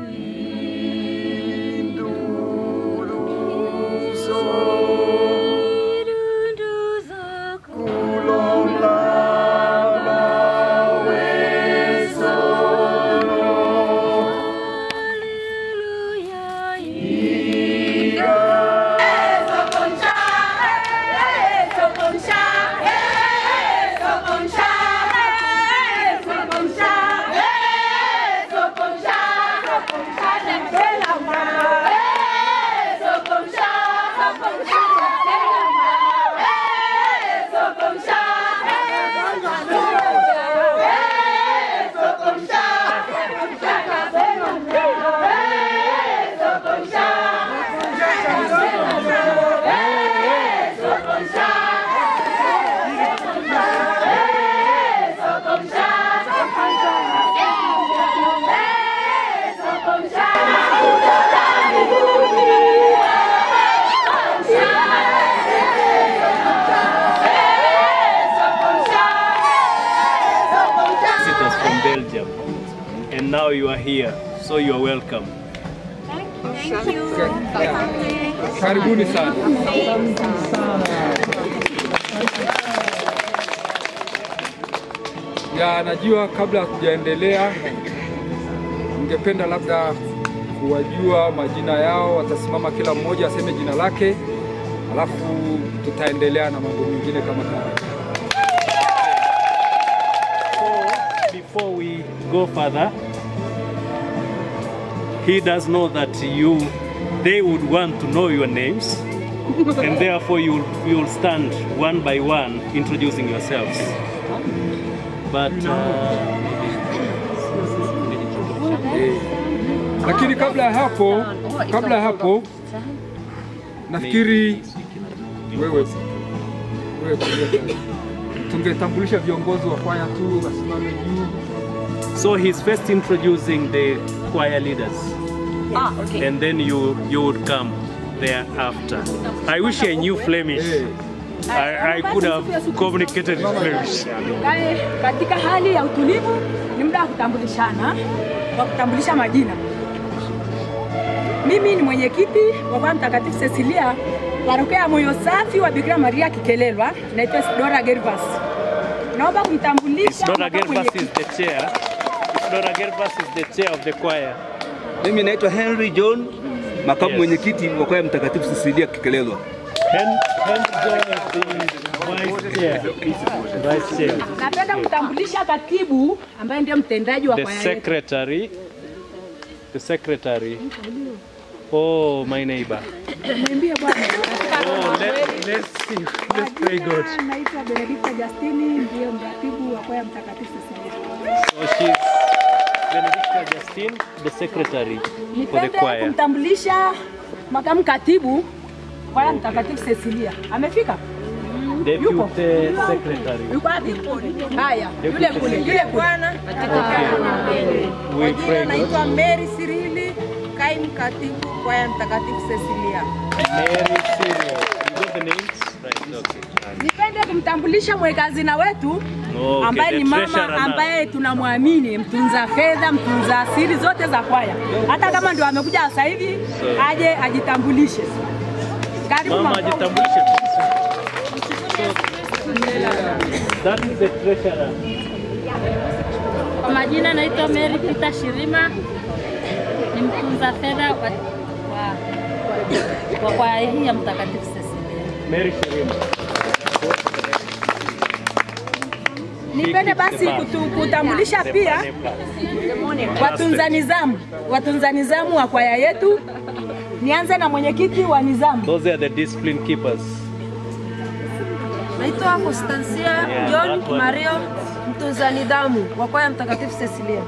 visitors from Belgium, and now you are here, so you are welcome. Karibuni sana. Ya, najua kabla hatujaendelea, ningependa labda kuwajua majina yao. Watasimama kila mmoja aseme jina lake, alafu tutaendelea na mambo mengine kama kawaida. So, before we go further, he does know that you, they would want to know your names, and therefore you you will stand one by one introducing yourselves. But uh, Eh, Lakini kabla ya hapo, kabla ya hapo nafikiri wewe wewe pamoja. tungetambulisha viongozi wa kwaya tu wasimame juu. so he's first introducing the choir leaders, and then you you would come thereafter. I wish I knew Flemish. Eh, I, I could have communicated in Flemish. Yaani, katika hali ya utulivu ni muda wa kutambulishana, wa kutambulisha majina. Mimi ni mwenyekiti wa kwaya Mtakatifu Cecilia parokia ya Moyo Safi wa Bikira Maria Kikelelwa, naitwa Isidora Gervas. Naomba kumtambulisha Dora makamu Gervas is mwenyekiti. the chair. Dora Gervas is the chair of the choir. Mimi naitwa Henry John, makamu Yes. mwenyekiti wa kwaya Mtakatifu Cecilia Kikelelwa. Hen, Hen John is the vice chair. Vice chair. Napenda kumtambulisha katibu ambaye ndiye mtendaji wa The kwaya yetu. secretary. The secretary. Oh, my neighbor. Niambie bwana. Oh, let, let's see. Let's pray God. Majina, Naitwa Benedicta Justini, ndiye mratibu wa kwaya Mtakatifu Cecilia. So she's Benedicta Justine, the secretary for the Nipende choir. kumtambulisha makamu katibu kwaya Mtakatifu Cecilia. Amefika? Deputy secretary. Yuko wapi? Haya, yule kule, yule kule. We Jina pray God. naitwa Mary Sirili, kaimu katibu kwaya Mtakatifu Cecilia. Mary Cyril. You got the names? Right, okay. Nipende kumtambulisha mwekazina wetu Okay, ambaye the ni mama treasurer now. ambaye tunamwamini, mtunza fedha, mtunza siri zote za kwaya. Hata kama ndio amekuja sasa hivi, aje ajitambulishe. Karibu Mama mama. ajitambulishe. That is the treasurer. Kwa majina naitwa Mary Peter Shirima, ni mtunza fedha wa, wa, wa kwaya hii ya Mtakatifu Cecilia. Mary Shirima. Nipende basi kutu, kutambulisha pia watunza nizamu, watunza nizamu wa kwaya yetu. Nianze na mwenyekiti wa nizamu. Those are the discipline keepers. Naitwa Constancia Yeah, John that one. Mario, mtunza nidhamu wa kwaya Mtakatifu Cecilia.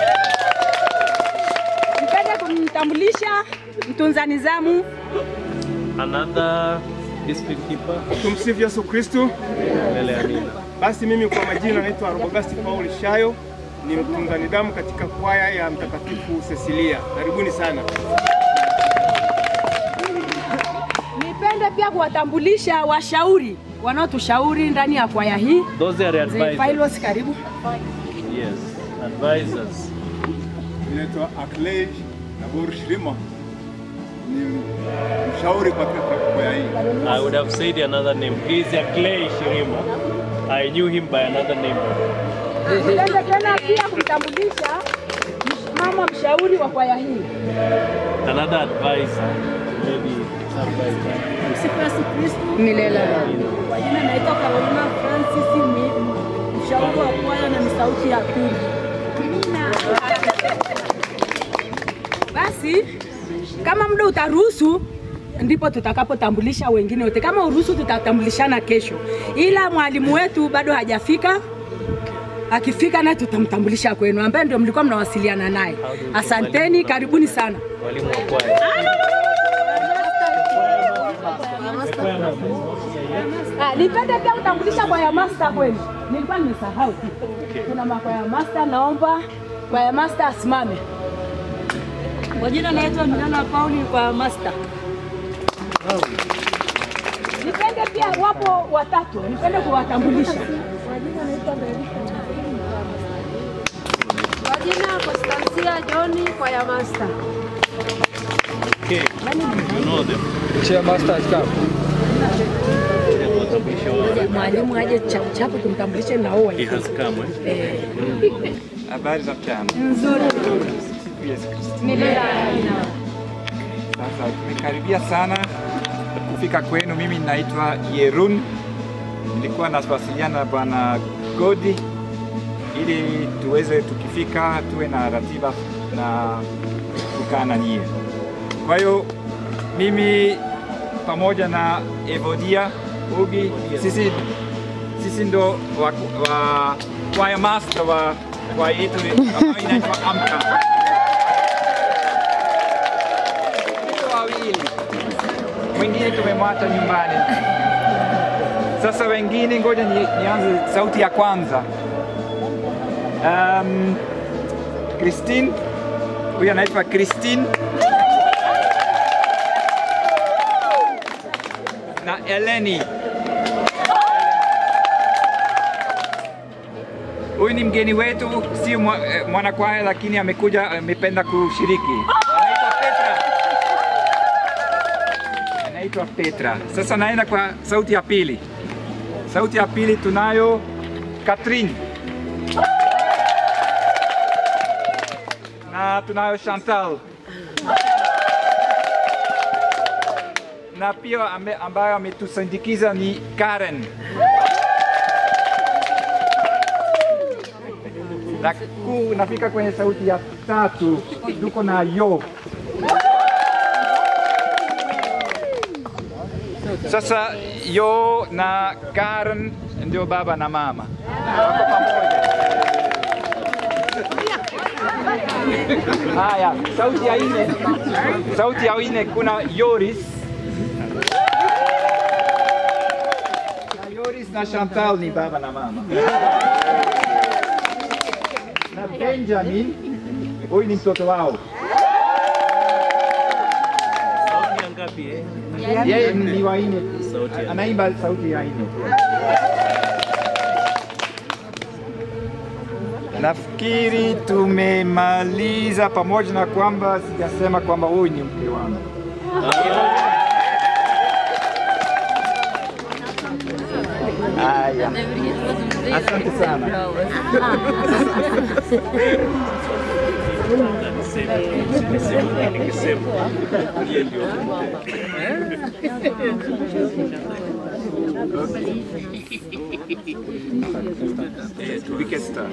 Nipende kumtambulisha mtunza nizamu Another discipline keeper. Tumsifu Yesu Kristu. Mbele ya Nina. Basi mimi kwa majina naitwa Robogasti Paul Shayo, ni mtunza nidhamu katika kwaya ya Mtakatifu Cecilia. Karibuni sana. Nipende pia kuwatambulisha washauri wanaotushauri ndani ya kwaya hii. Those are the Mzee advisors. Phailos, karibu. Yes, advisors. Naitwa Aklej Naburu Shirima ni mshauri kwa kwa kwaya hii. I would have said another name. He is a Clay Shirima. I knew him by another name. Nipende tena pia kumtambulisha mama mshauri wa kwaya hii. Another advisor, maybe advisor. Msifu Yesu Kristo. Milele. Kwa jina naitwa Carolina Francis, ni mshauri wa kwaya na ni sauti ya pili. Basi kama muda utaruhusu ndipo tutakapotambulisha wengine wote. Kama uruhusu, tutatambulishana kesho, ila mwalimu wetu bado hajafika. Akifika naye tutamtambulisha kwenu, ambaye ndio mlikuwa mnawasiliana naye. Asanteni, karibuni sana. Walimu wa kwaya. Ah, nipende pia kutambulisha kwaya master kwenu, nilikuwa nimesahau. Kuna makwaya master, naomba kwaya master asimame. Kwa jina naitwa Milana Pauli kwa master. Nipende pia, wapo watatu, nipende kuwatambulisha. Kwa jina Constancia John kwa ya master. Okay. You know them. Chair master has come. Watambulisha wao. Mwalimu aje chapuchapu tumtambulishe na wao. He has come. Eh? Habari za mchana. Nzuri. Sifu Yesu Kristo. Milele. Sasa tumekaribia sana kufika kwenu. Mimi naitwa Yerun, nilikuwa nawasiliana na bwana Godi ili tuweze tukifika tuwe na ratiba na kukaa na nyie. Kwa hiyo mimi pamoja na Evodia Ugi, sisi sisi ndo wa, wa choir master wa kwaya yetu ambayo inaitwa Amka. Sisi wawili, mwingine tumemwacha nyumbani. Sasa wengine, ngoja ni, nianze sauti ya kwanza. Um, Christine, huyu anaitwa Christine na Eleni. Huyu ni mgeni wetu, si mwa- eh, mwanakwaya lakini amekuja, amependa kushiriki. Anaitwa Petra. Anaitwa Petra. Sasa naenda kwa sauti ya pili. Sauti ya pili tunayo Catherine. Na tunayo Chantal. Na pia ambe- ambayo ametusindikiza ni Karen. Na ku, nafika kwenye sauti ya tatu, tuko na Yo. Sasa Yo na Karen ndio baba na mama wako pamoja. Haya, sauti ya nne, sauti ya nne kuna Yoris na Yoris na Chantal ni baba na mama na Benjamin, huyu ni mtoto wao. Sauti ya ngapi eh? Yeye ni wa nne, Sauti ya anaimba sauti ya nne. Nafikiri tumemaliza, pamoja na kwamba sijasema kwamba huyu ni mke wangu. Haya, asante sana. We can start.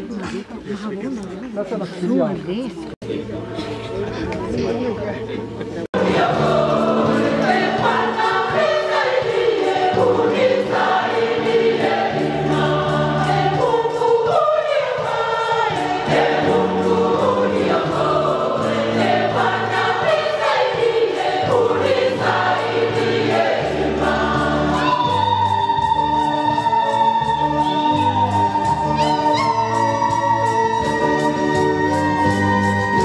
Thank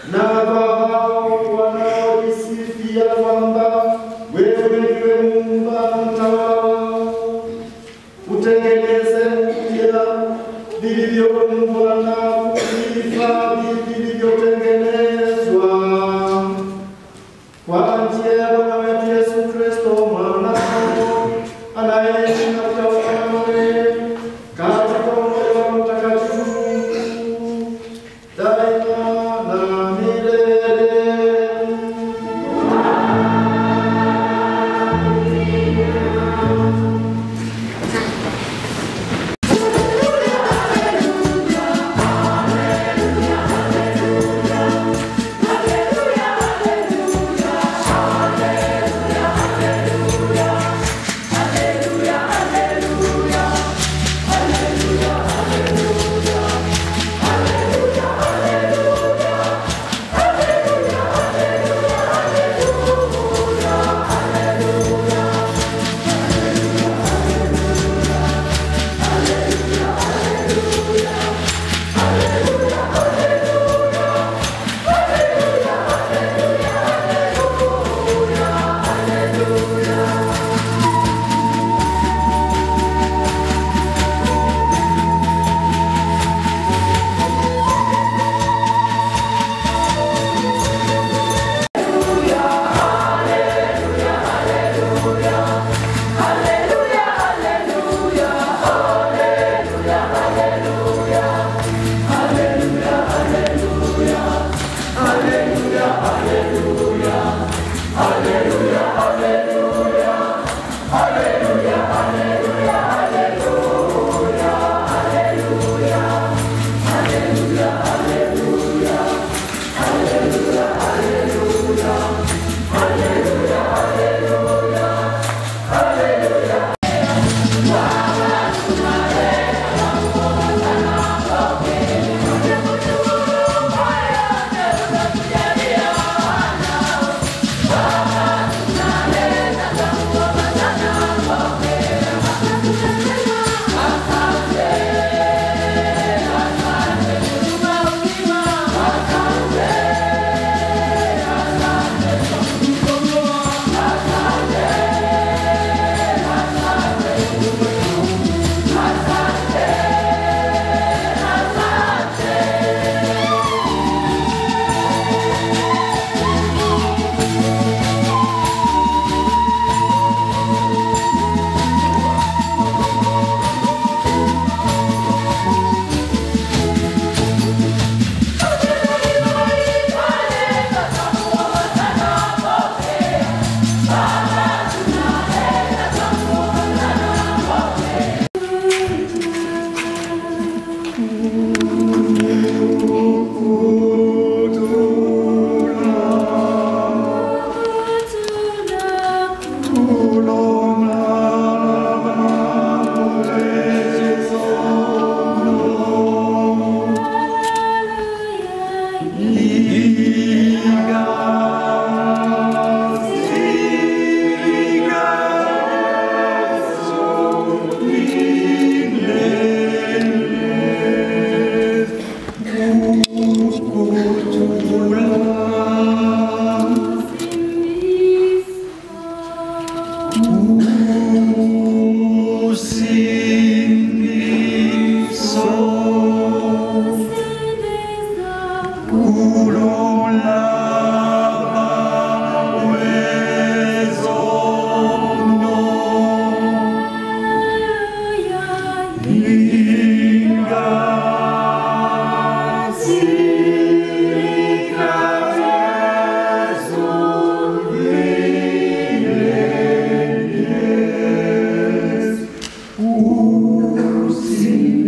na kwa hao wanaojisifia kwamba wewe ndiwe Muumba na mtawala wao, utengeneze upya vilivyoumbwa na kuvihifadhi vilivyotengenezwa kwa njia ya Bwana wetu Yesu Kristo mwanao anayeishi na kutawala nawe katika umoja wa Mtakatifu Mungu daima na milele.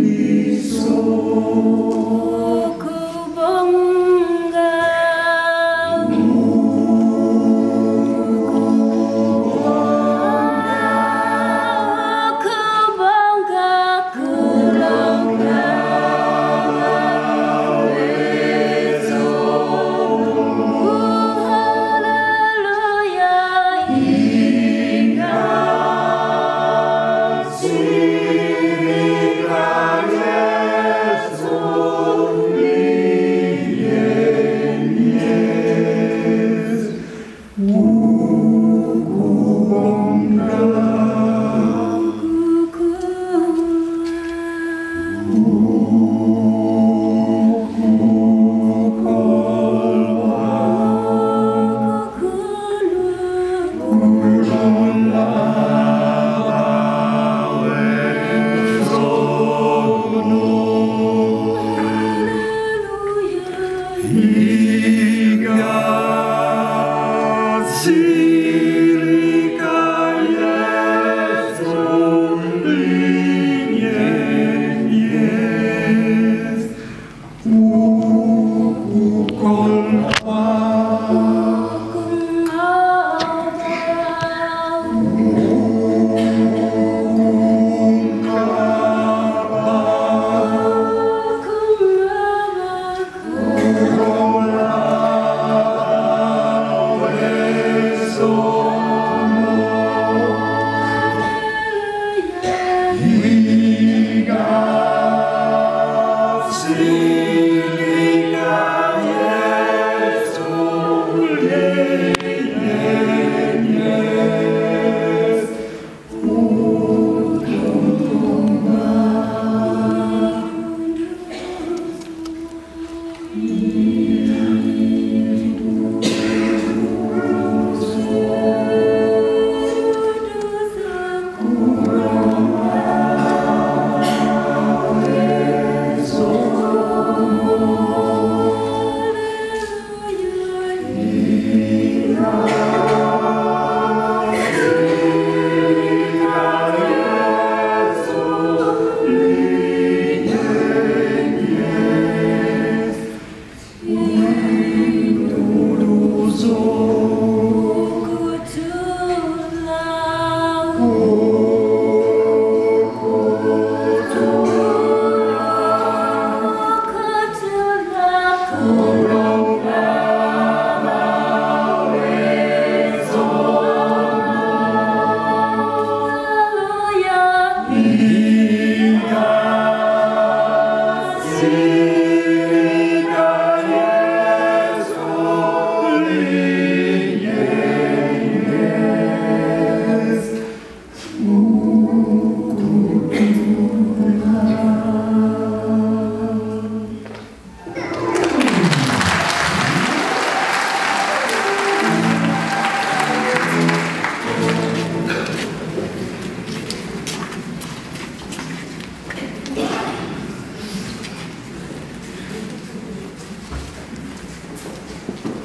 Kubonga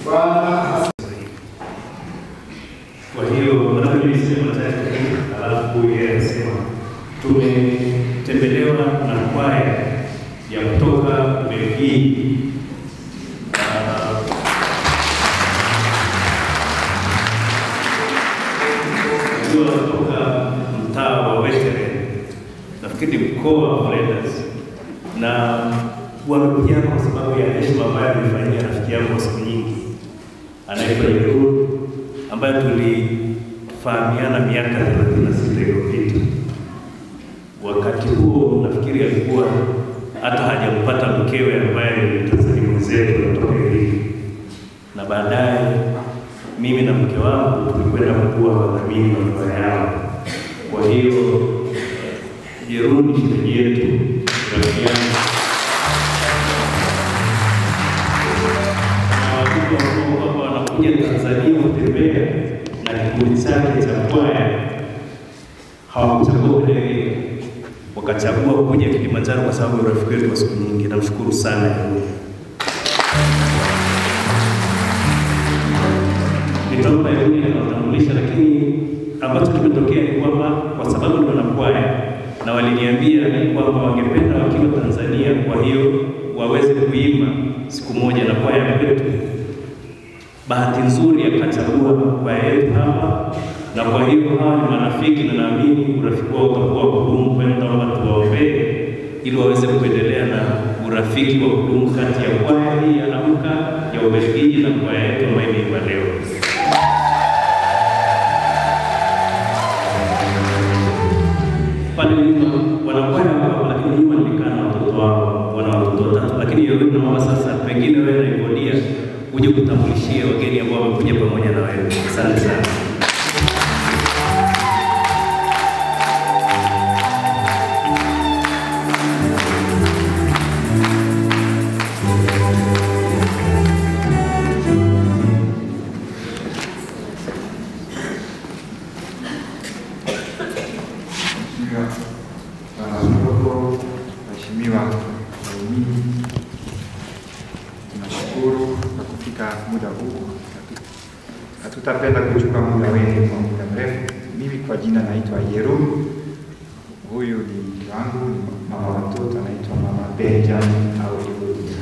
Bwana Kwa hiyo labda mimi niseme matatu, alafu yeye anasema tumetembelewa na kwaya ya kutoka Ubelgiji. Ah, Wakiwa kutoka mtaa wa Wetere, nafikiri ni mkoa wa Flanders, na wamekuja hapa kwa sababu ya heshima ambayo alimfanyia rafiki yangu wa siku nyingi anaitwa Yerun ambaye tulifahamiana miaka 36 iliyopita. Wakati huo nafikiri alikuwa hata hajampata mkewe ambaye ni Mtanzania mwenzetu kutoka Iringa, na baadaye mimi na mke wangu tulikwenda kuwa wadhamini wa ndoa yao. Kwa hiyo Jeruni ni shemeji yetu, rafiki yangu na watoto ambao kwamba wanakuja Tanzania kutembea na kikundi chake cha kwaya hawakuchagua kuja Iringa, wakachagua kuja Kilimanjaro kwa sababu ya urafiki wetu wa siku nyingi. Namshukuru sana Jeruni. nitaomba Yeruni anawatambulisha, lakini ambacho kimetokea ni kwamba kwa sababu ni wanakwaya na waliniambia kwamba wangependa wakiwa Tanzania, kwa hiyo waweze kuimba siku moja na kwaya kwetu. Bahati nzuri akachagua kwaya yetu hapa, na kwa hiyo hawa ni marafiki na naamini urafiki wao utakuwa wa kudumu. Kwa hiyo naomba tuwaombee ili waweze kuendelea na urafiki wa kudumu kati ya kwaya hii ya Amka ya Ubelgiji na kwaya yetu ambayo imeimba leo. pale nyuma wanakwaya wako, lakini nyuma nilikaa na watoto wao, wana watoto watatu, lakini Yeruni naomba sasa, pengine wewe na Evodia uje kutambulishia wageni ambao wamekuja pamoja na wewe. Asante sana. Mheshimiwa Bwana Askofu, Mheshimiwa waumini, tunashukuru kwa kufika muda huu. Hatu- Hatutapenda kuchukua muda wenu kwa muda mrefu. Mimi kwa jina naitwa Yerun, huyu ni mke wangu, ni mama wa watoto, anaitwa Mama Benjamin au Evodia.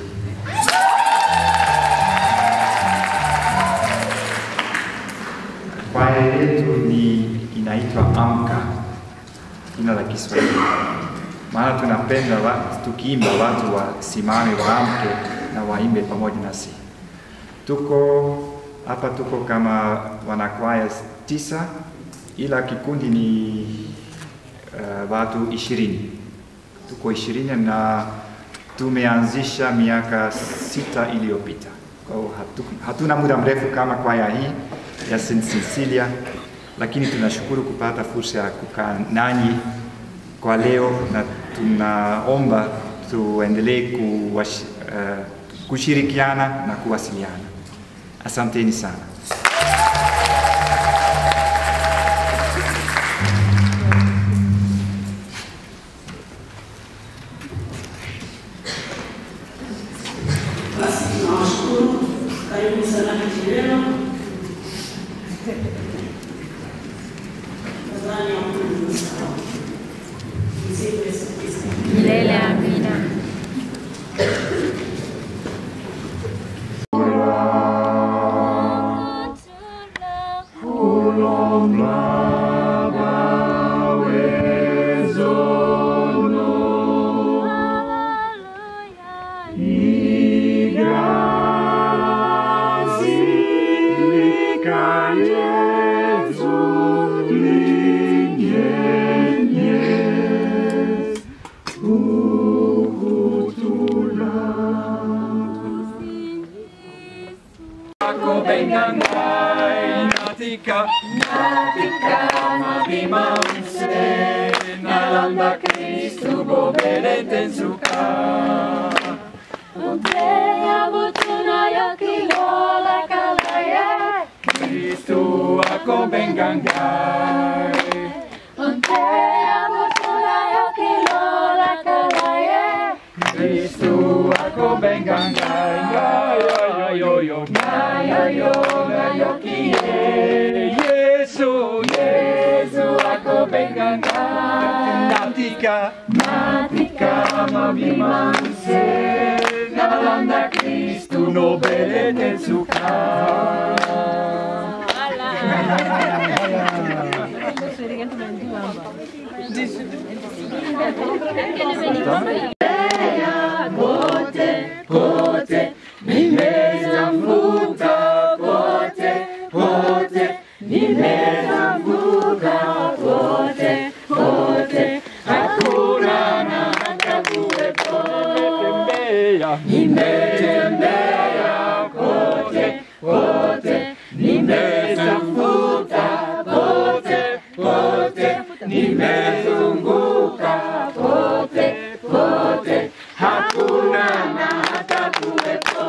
Kwaya yetu ni inaitwa Amka, jina la Kiswahili, maana tunapenda wa, tukiimba watu wasimame, waamke na waimbe pamoja nasi. Tuko hapa, tuko kama wanakwaya tisa, ila kikundi ni uh, watu ishirini. Tuko ishirini na tumeanzisha miaka sita iliyopita. Kwa hiyo hatu, hatuna muda mrefu kama kwaya hii ya St. Cecilia, lakini tunashukuru kupata fursa ya kukaa nanyi kwa leo na tunaomba tuendelee kuwash, uh, kushirikiana na kuwasiliana. Asanteni sana. Basi tunawashukuru, karibu sana Kichilelo. Nadhani hakuna msahau. Msifu Yesu Kristo. Milele amina. Ako bengangai natika natika mabimamse nalanda Kristu bobelete suka Uteya butuna yokilola kalaya. Kristu ako bengangai Uteya butuna yokilola kalaya. Kristu ako bengangai yo yo yo nayoyo nayoyo nayokie Yesu Yesu ako benganga natika natika mabimanse nalanda Kristu no belete suka Kote, kote, nimezunguka kote, kote, nimezunguka kote, kote, hakuna na hata kuwepo. Nimetembea kote, kote, nimezunguka kote, kote, nimezunguka kote, kote, hakuna na hata kuwepo.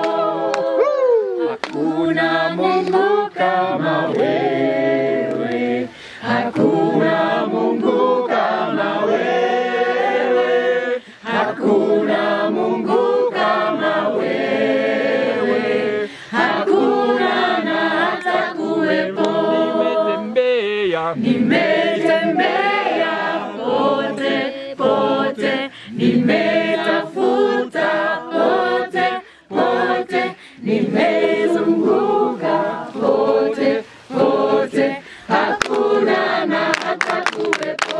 Hakuna Mungu kama wewe, hakuna Mungu kama wewe, hakuna Mungu kama wewe, hakuna na hata kuwepo. Nimetembea, nimetembea pote pote, nimetafuta pote pote, nimezunguka pote pote, hakuna na hata kuwepo.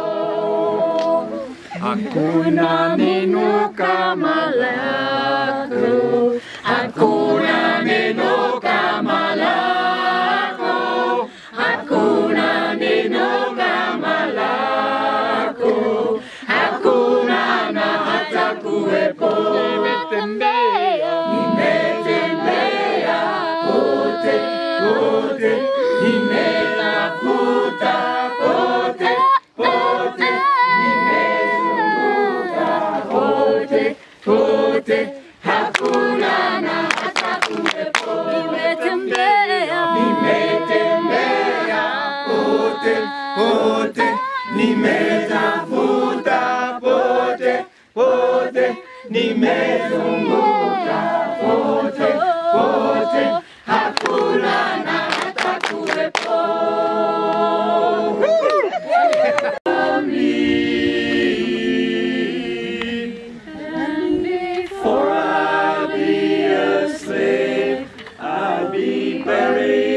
Hakuna neno kama lako, hakuna neno kama lako, hakuna neno kama lako, hakuna na hata kuwepo. Nimetembea, nimetembea pote pote, nimetafuta pote pote, nimezunguka pote pote, hakuna na hata kuwepo. Nimetembea, nimetembea pote pote, nimetafuta pote pote, nimezunguka pote pote, hakuna na hata kuwepo. And before I be a slave, I'll be buried